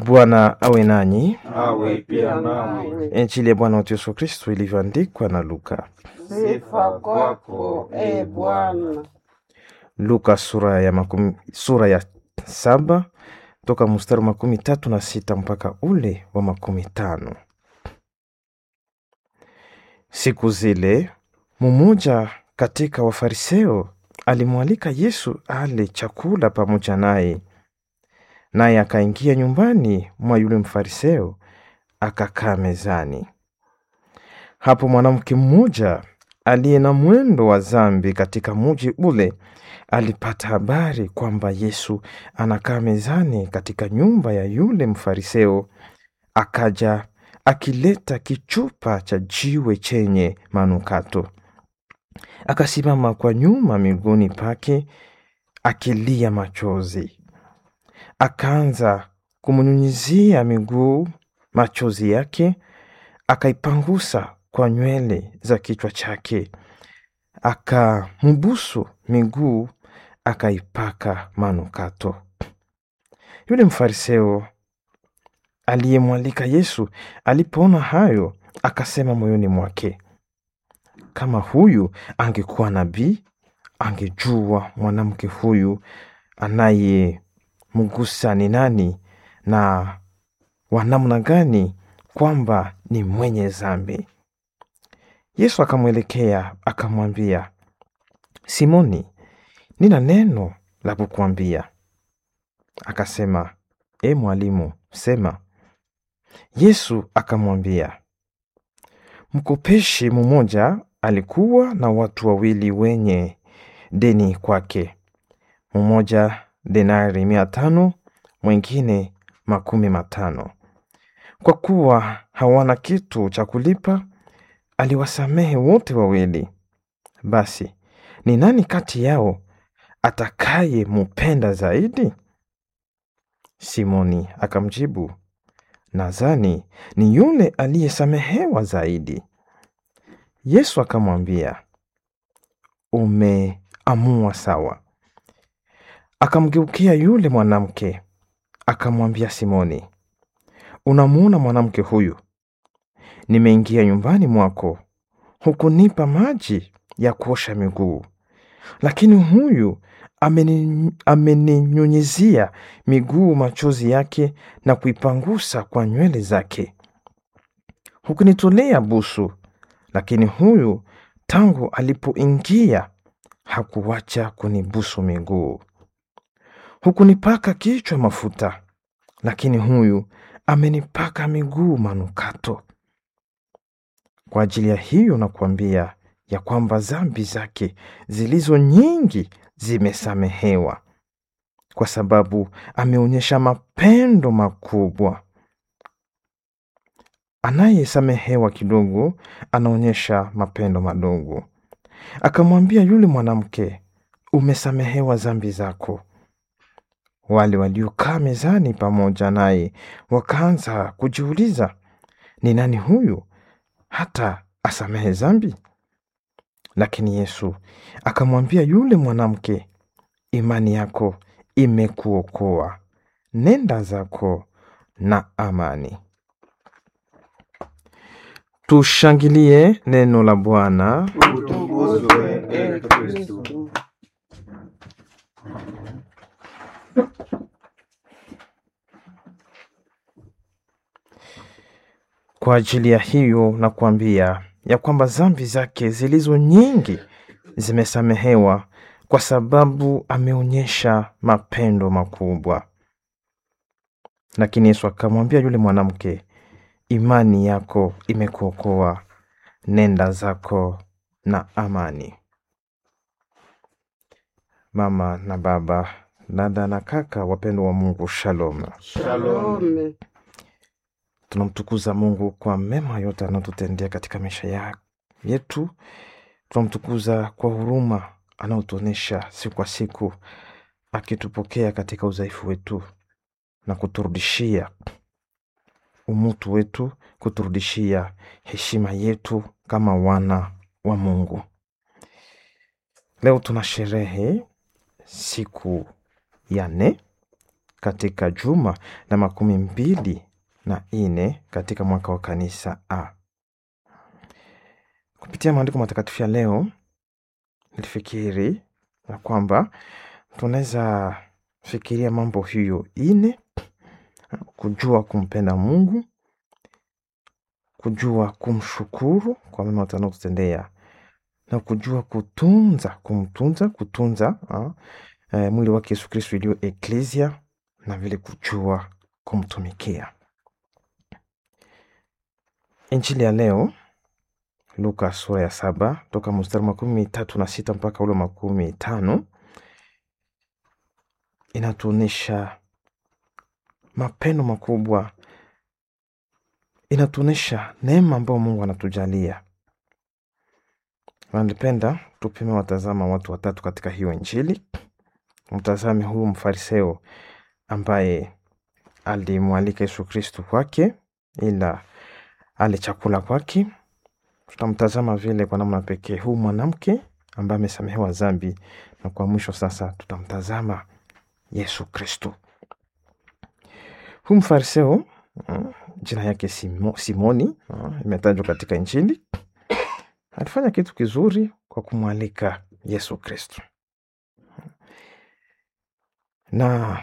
Bwana awe nanyi. awe pia nawe. Injili ya Bwana wetu Yesu Kristo ilivyoandikwa na Luka. Sifa kwako e Bwana. Luka sura ya makumi, sura ya saba toka mstari wa makumi tatu na sita mpaka ule wa makumi tano. Siku zile mmoja katika Wafariseo alimwalika Yesu ale chakula pamoja naye, naye akaingia nyumbani mwa yule Mfariseo akakaa mezani. Hapo mwanamke mmoja aliye na mwendo wa dhambi katika muji ule alipata habari kwamba Yesu anakaa mezani katika nyumba ya yule Mfariseo, akaja akileta kichupa cha jiwe chenye manukato, akasimama kwa nyuma miguuni pake akilia machozi, akaanza kumnyunyizia miguu machozi yake, akaipangusa kwa nywele za kichwa chake, akambusu miguu, akaipaka manukato. Yule Mfariseo aliyemwalika Yesu alipoona hayo, akasema moyoni mwake, kama huyu angekuwa nabii, angejua mwanamke huyu anayemgusa ni nani na wa namna gani, kwamba ni mwenye dhambi. Yesu akamwelekea akamwambia, Simoni, nina neno la kukuambia. Akasema, e mwalimu, sema. Yesu akamwambia, mkopeshi mmoja alikuwa na watu wawili wenye deni kwake, mmoja denari mia tano, mwingine makumi matano. Kwa kuwa hawana kitu cha kulipa, aliwasamehe wote wawili. Basi ni nani kati yao atakaye mupenda zaidi? Simoni akamjibu, nadhani ni yule aliyesamehewa zaidi. Yesu akamwambia, umeamua sawa. Akamgeukia yule mwanamke akamwambia Simoni, unamuona mwanamke huyu? Nimeingia nyumbani mwako, hukunipa maji ya kuosha miguu, lakini huyu ameni- ameninyunyizia miguu machozi yake na kuipangusa kwa nywele zake. Hukunitolea busu, lakini huyu tangu alipoingia hakuwacha kunibusu miguu. Hukunipaka kichwa mafuta, lakini huyu amenipaka miguu manukato. Kwa ajili ya hiyo nakuambia ya kwamba dhambi zake zilizo nyingi zimesamehewa, kwa sababu ameonyesha mapendo makubwa. Anayesamehewa kidogo anaonyesha mapendo madogo. Akamwambia yule mwanamke, umesamehewa dhambi zako. Wale waliokaa mezani pamoja naye wakaanza kujiuliza, ni nani huyu hata asamehe dhambi? Lakini Yesu akamwambia yule mwanamke, imani yako imekuokoa, nenda zako na amani. Tushangilie neno la Bwana. Utukuzwe e Kristu. Kwa ajili ya hiyo nakuambia ya kwamba dhambi zake zilizo nyingi zimesamehewa, kwa sababu ameonyesha mapendo makubwa. Lakini Yesu akamwambia yule mwanamke, imani yako imekuokoa, nenda zako na amani. Mama na baba, dada na kaka, wapendwa wa Mungu, shalom. Shalom. Salome. Tunamtukuza Mungu kwa mema yote anayotutendea katika maisha ya yetu. Tunamtukuza kwa huruma anayotuonyesha siku kwa siku, akitupokea katika udhaifu wetu na kuturudishia umutu wetu, kuturudishia heshima yetu kama wana wa Mungu. Leo tuna sherehe siku ya nne katika juma la makumi mbili na nne katika mwaka wa kanisa A. Kupitia maandiko matakatifu ya leo, nilifikiri ya kwamba tunaweza fikiria mambo hiyo ine: kujua kumpenda Mungu, kujua kumshukuru kwa mema atanayotutendea na kujua kutunza, kumtunza, kutunza ah, eh, mwili wake Yesu Kristo iliyo eklesia, na vile kujua kumtumikia. Injili ya leo Luka sura ya saba toka mstari makumi tatu na sita mpaka ule makumi tano inatuonyesha mapendo makubwa, inatuonyesha neema ambayo Mungu anatujalia. Nalipenda tupime watazama watu watatu katika hiyo Injili. Mtazame huyu mfariseo ambaye alimwalika Yesu Kristu kwake ila ale chakula kwake. Tutamtazama vile kwa namna pekee huu mwanamke ambaye amesamehewa dhambi, na kwa mwisho sasa tutamtazama Yesu Kristu. Huu mfariseo mm, jina yake Simo, Simoni mm, imetajwa katika Injili. Alifanya kitu kizuri kwa kumwalika Yesu Kristu, na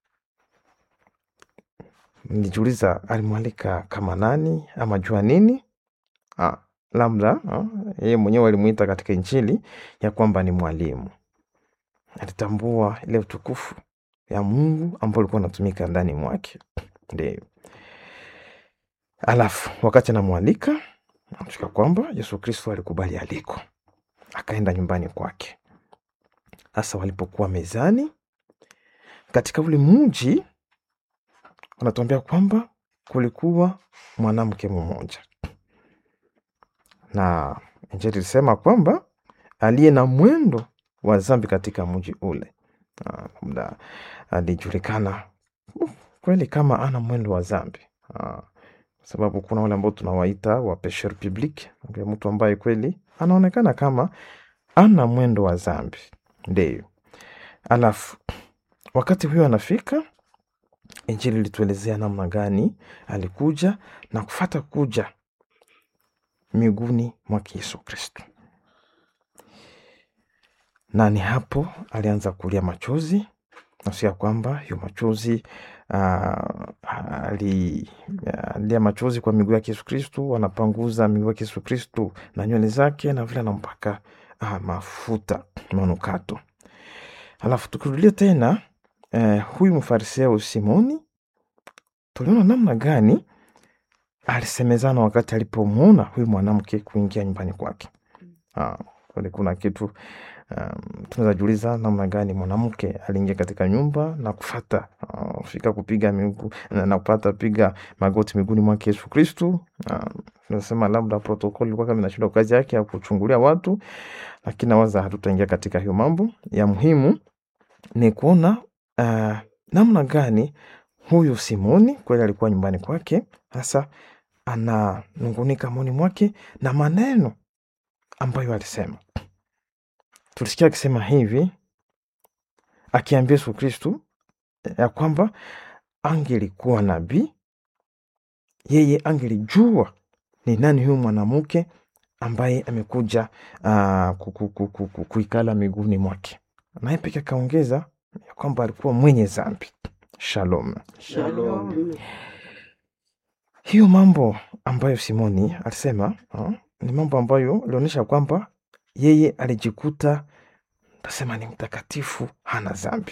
nijiuliza alimwalika kama nani ama jua nini? Ah, labda ah, yeye mwenyewe alimwita katika Injili ya kwamba ni mwalimu. Alitambua ile utukufu ya Mungu ambao ulikuwa unatumika ndani mwake. Ndio alafu wakati anamwalika anafika kwamba Yesu Kristo alikubali aliko, akaenda nyumbani kwake. Sasa walipokuwa mezani katika ule mji, wanatuambia kwamba kulikuwa mwanamke mmoja, na Injili ilisema kwamba aliye na mwendo wa dhambi katika mji ule. Ah, labda alijulikana uh, kweli kama ana mwendo wa dhambi Ah, kwa sababu kuna wale ambao tunawaita wa pecheur public, ndio mtu ambaye kweli anaonekana kama ana mwendo wa dhambi. Ndio alafu wakati huyo anafika, Injili ilituelezea namna gani alikuja na kufata kuja miguuni mwake Yesu Kristo, na ni hapo alianza kulia machozi nasia kwamba hiyo machozi ah, ali- alia machozi kwa miguu yake Yesu Kristu, anapanguza miguu yake Yesu Kristu na nywele zake na vile anampaka ah, mafuta manukato. Alafu tukirudia tena eh, huyu mfariseo Simoni, tuliona namna gani alisemezana wakati alipomwona huyu mwanamke kuingia nyumbani kwake. Ah, kweli kuna kitu um, tunaweza jiuliza namna gani mwanamke aliingia katika nyumba na kufata uh, fika kupiga miguu na, na kupata piga magoti miguuni mwake Yesu Kristu. Uh, tunasema labda protokoli ilikuwa kama inashinda kazi yake ya kuchungulia watu, lakini nawaza hatutaingia katika hiyo mambo. Ya muhimu ni kuona uh, namna gani huyu Simoni kweli alikuwa nyumbani kwake, hasa ananungunika moyoni mwake na maneno ambayo alisema. Tulisikia akisema hivi, akiambia Yesu Kristu ya kwamba angelikuwa nabii, yeye angelijua ni nani huyu mwanamke ambaye amekuja uh, ku- ku- ku- ku- ku- kuikala miguuni mwake, naye peke akaongeza ya kwamba alikuwa mwenye dhambi. Shalom. Shalom. Hiyo mambo ambayo Simoni alisema uh, ni mambo ambayo ilionyesha kwamba yeye alijikuta tasema ni mtakatifu, hana dhambi,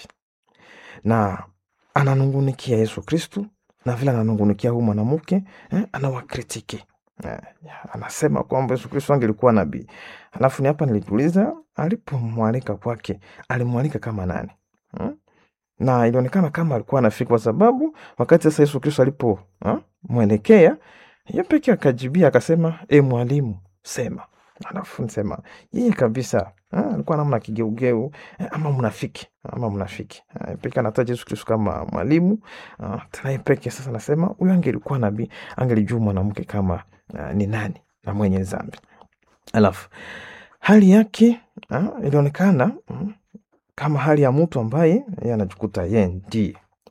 na ananungunikia Yesu Kristu na vile ananungunikia huyu mwanamke eh, anawakritiki eh, anasema kwamba Yesu Kristu angelikuwa nabii. Alafu ni hapa nilijiuliza, alipomwalika kwake alimwalika kama nani hmm? na ilionekana kama alikuwa anafika, kwa sababu wakati sasa Yesu Kristo alipo ha, mwelekea ye peke akajibia akasema, e mwalimu, sema. Alafu nisema yeye kabisa ha, alikuwa namna kigeugeu eh, ama mnafiki ama mnafiki Eh, peke anataja Yesu Kristo kama mwalimu ah, tena yeye peke sasa nasema huyo angelikuwa nabii angelijua mwanamke kama ah, ni nani na mwenye dhambi. Alafu hali yake ah, ilionekana mm, kama hali ya mtu ambaye yeye anajikuta yeye ndiye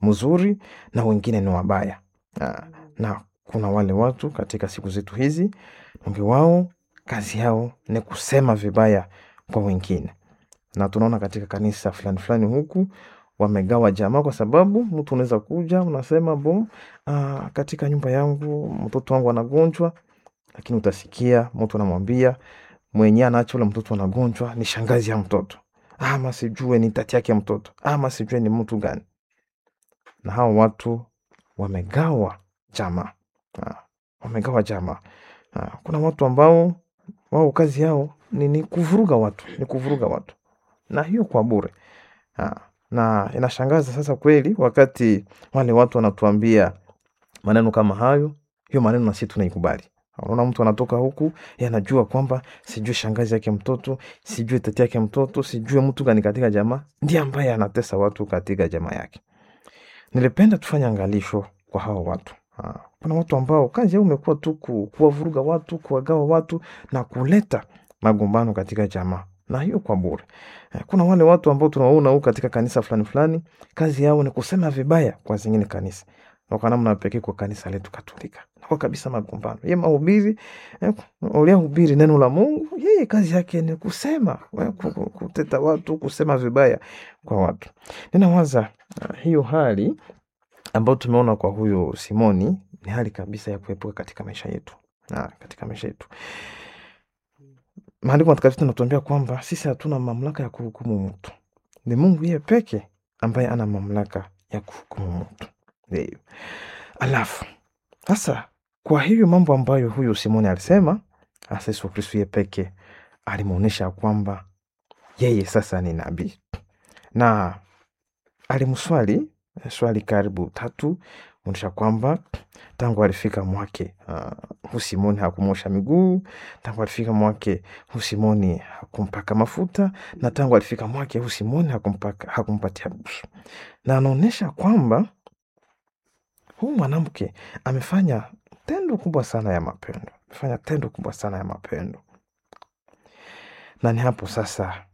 mzuri na wengine ni wabaya. Ah, na kuna wale watu katika siku zetu hizi, wengi wao kazi yao ni kusema vibaya kwa wengine, na tunaona katika kanisa fulani fulani huku wamegawa jamaa, kwa sababu mtu unaweza kuja unasema bo, ah, katika nyumba yangu mtoto wangu anagonjwa, lakini utasikia mtu anamwambia mwenyewe anaacha ule mtoto anagonjwa ni shangazi ya mtoto, ama sijue ni tati yake ya mtoto, ama sijue ni mtu gani. Na hao watu wamegawa jamaa, Ah, wamegawa jamaa. Ah, Kuna watu ambao wao kazi yao ni, ni kuvuruga watu, ni kuvuruga watu, na hiyo kwa bure. Ah, Na inashangaza sasa kweli, wakati wale watu wanatuambia maneno kama hayo, hiyo maneno na sisi tunaikubali. Unaona, mtu anatoka huku yeye anajua kwamba sijui shangazi yake mtoto, sijui tati yake mtoto, sijui mtu gani katika jamaa ndiye ambaye anatesa watu katika jamaa yake. Nilipenda tufanye angalisho kwa hao watu. Ah, Kuna watu ambao kazi yao imekuwa tu ku- kuwavuruga watu, kuwagawa watu na kuleta magombano katika jamaa, na hiyo kwa bure. Eh, Kuna wale watu ambao tunawaona huku katika kanisa fulani fulani, kazi yao ni kusema vibaya kwa zingine kanisa, na kwa namna pekee kwa kanisa letu Katolika nakuwa kabisa magombano. Ye mahubiri eh, uliyehubiri neno la Mungu, yeye kazi yake ni kusema eh, ku- ku- kuteta watu, kusema vibaya kwa watu. Ninawaza ah, hiyo hali ambayo tumeona kwa huyo Simoni ni hali kabisa ya kuepuka katika maisha yetu na katika maisha yetu. Maandiko matakatifu tunatuambia kwamba sisi hatuna mamlaka ya kuhukumu mtu, ni Mungu yeye peke ambaye ana mamlaka ya kuhukumu mtu. Ndio. Alafu sasa, kwa hiyo mambo ambayo huyo Simoni alisema, hasa Yesu Kristo yeye peke alimwonyesha kwamba yeye sasa ni nabii, na alimswali eh, swali karibu tatu onyesha kwamba tangu alifika mwake uh, hu Simoni hakumosha miguu, tangu alifika mwake hu Simoni hakumpaka mafuta, na tangu alifika mwake hu Simoni hakumpaka, hakumpatia busu, na anaonyesha kwamba huyu mwanamke amefanya tendo kubwa sana ya mapendo, amefanya tendo kubwa sana ya mapendo, na ni hapo sasa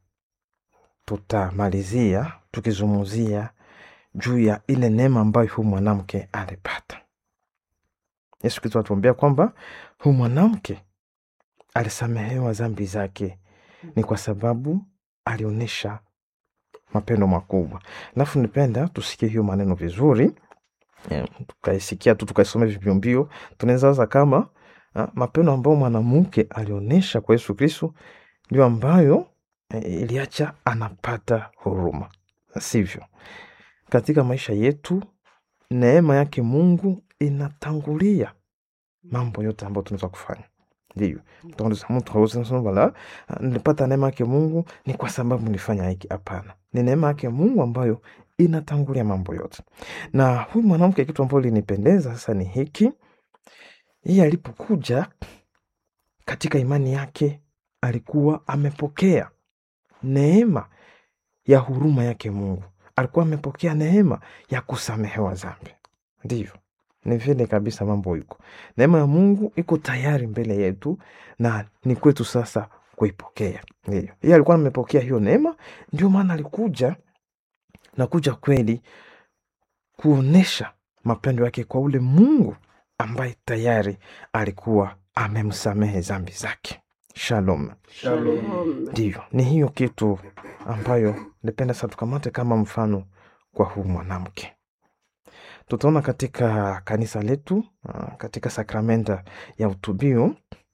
tutamalizia tukizungumzia juu ya ile neema ambayo huyu mwanamke alipata. Yesu Kristo atuambia kwamba huyu mwanamke alisamehewa dhambi zake ni kwa sababu alionyesha mapendo makubwa. Alafu nipenda tusikie hiyo maneno vizuri, eh, tukaisikia tu tukaisoma vipiombio, tunaweza waza kama ah, mapendo ambayo mwanamke alionyesha kwa Yesu Kristo ndio ambayo eh, iliacha anapata huruma, sivyo? Katika maisha yetu neema yake Mungu inatangulia mambo yote ambayo tunaweza kufanya. Ndio mtu hawezi kusema wala "Ah, nilipata neema yake Mungu ni kwa sababu nilifanya hiki. Hapana, ni neema yake Mungu ambayo inatangulia mambo yote. Na huyu mwanamke, kitu ambacho linipendeza sasa ni hiki, yeye alipokuja katika imani yake alikuwa amepokea neema ya huruma yake Mungu, alikuwa amepokea neema ya kusamehewa dhambi. Ndivyo, ni vile kabisa mambo iko. Neema ya Mungu iko tayari mbele yetu na ni kwetu sasa kuipokea. Ndio, yeye alikuwa amepokea hiyo neema, ndio maana alikuja na kuja kweli kuonesha mapendo yake kwa ule Mungu ambaye tayari alikuwa amemsamehe dhambi zake. Shalom. Shalom. Ndio, ni hiyo kitu ambayo nipenda sasa tukamate kama mfano kwa huu mwanamke. Tutaona katika kanisa letu ah, katika sakramenta ya utubio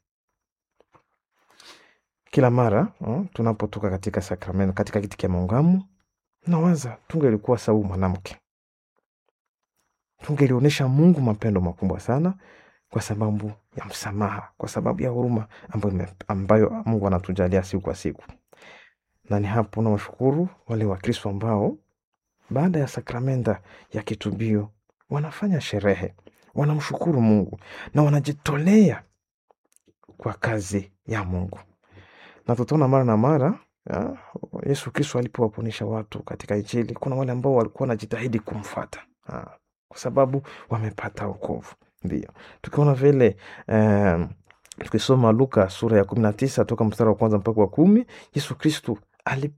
kila mara ah, tunapotoka katika sakramenta, katika kiti cha maungamo, nawaza tungelikuwa sawa huyu mwanamke, tungelionyesha Mungu mapendo makubwa sana kwa sababu ya msamaha, kwa sababu ya huruma ambayo, ime- ambayo Mungu anatujalia siku kwa siku. Na ni hapo nawashukuru wale Wakristo ambao baada ya sakramenta ya kitubio wanafanya sherehe, wanamshukuru Mungu na wanajitolea kwa kazi ya Mungu. Na tutaona mara na mara ya, Yesu Kristo alipowaponesha watu katika Injili, kuna wale ambao walikuwa wanajitahidi kumfuata ah, kwa sababu wamepata wokovu. Ndio tukiona vile eh, tukisoma Luka sura ya kumi na tisa toka mstari wa kwanza mpaka wa kumi Yesu Kristo alipo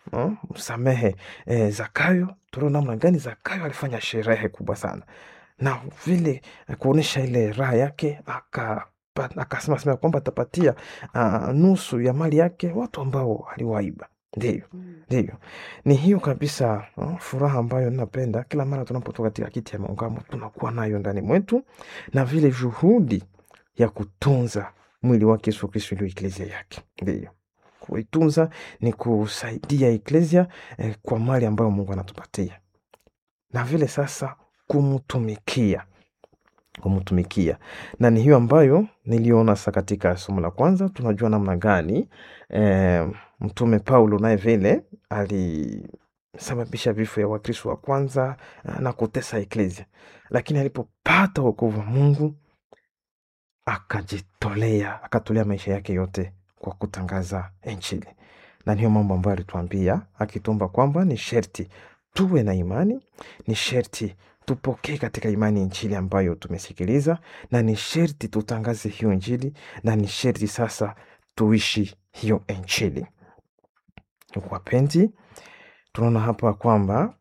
no? msamehe eh, Zakayo. Tunaona namna gani Zakayo alifanya sherehe kubwa sana, na vile eh, kuonyesha ile raha yake aka pa- akasema sema kwamba atapatia uh, nusu ya mali yake watu ambao aliwaiba. Ndiyo, ndiyo, ni hiyo kabisa uh, furaha ambayo ninapenda kila mara tunapotoka katika kiti ya maungamo tunakuwa nayo ndani mwetu, na vile juhudi ya kutunza mwili wake Yesu Kristo ndio eklesia yake. Ndiyo, kuitunza ni kusaidia eklesia eh, kwa mali ambayo Mungu anatupatia, na vile sasa kumtumikia kumtumikia na ni hiyo ambayo niliona sa katika somo la kwanza. Tunajua namna gani eh, mtume Paulo naye vile alisababisha vifo ya Wakristo wa kwanza eh, na kutesa eklesia, lakini alipopata wokovu wa Mungu akajitolea, akatolea maisha yake yote kwa kutangaza Injili, na niyo mambo ambayo alituambia akitumba kwamba ni sherti tuwe na imani, ni sherti tupokee katika imani injili ambayo tumesikiliza, na ni sherti tutangaze hiyo injili, na ni sherti sasa tuishi hiyo injili. Ndugu wapenzi, tunaona hapa kwamba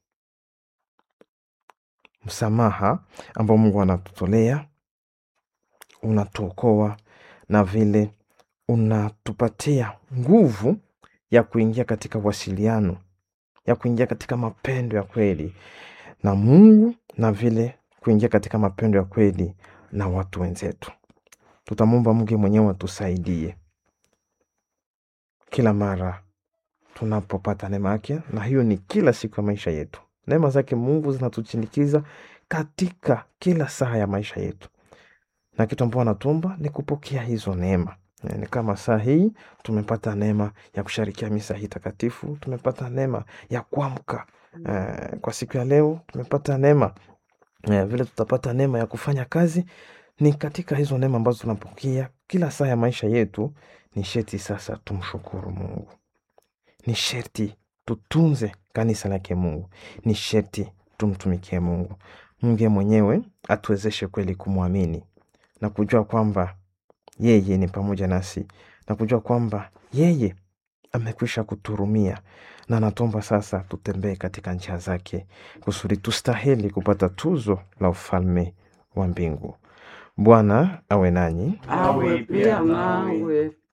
msamaha ambao Mungu anatutolea unatuokoa na vile unatupatia nguvu ya kuingia katika wasiliano, ya kuingia katika mapendo ya kweli na Mungu na vile kuingia katika mapendo ya kweli na watu wenzetu. Tutamwomba Mungu mwenyewe atusaidie kila mara tunapopata neema yake, na hiyo ni kila siku ya maisha yetu. Neema zake Mungu zinatuchindikiza katika kila saa ya maisha yetu, na kitu ambao anatumba ni kupokea hizo neema. Eh, Ni kama saa hii tumepata neema ya kusharikia misa hii takatifu, tumepata neema ya kuamka eh, kwa siku ya leo, tumepata neema eh, vile tutapata neema ya kufanya kazi. Ni katika hizo neema ambazo tunapokea kila saa ya maisha yetu, ni sherti sasa tumshukuru Mungu, ni sherti tutunze kanisa lake Mungu, ni sherti tumtumikie Mungu. Mungu mwenyewe atuwezeshe kweli kumwamini na kujua kwamba yeye ni pamoja nasi na kujua kwamba yeye amekwisha kuturumia na anatuomba sasa tutembee katika njia zake kusudi tustahili kupata tuzo la ufalme wa mbingu. Bwana awe nanyi, awe pia nawe.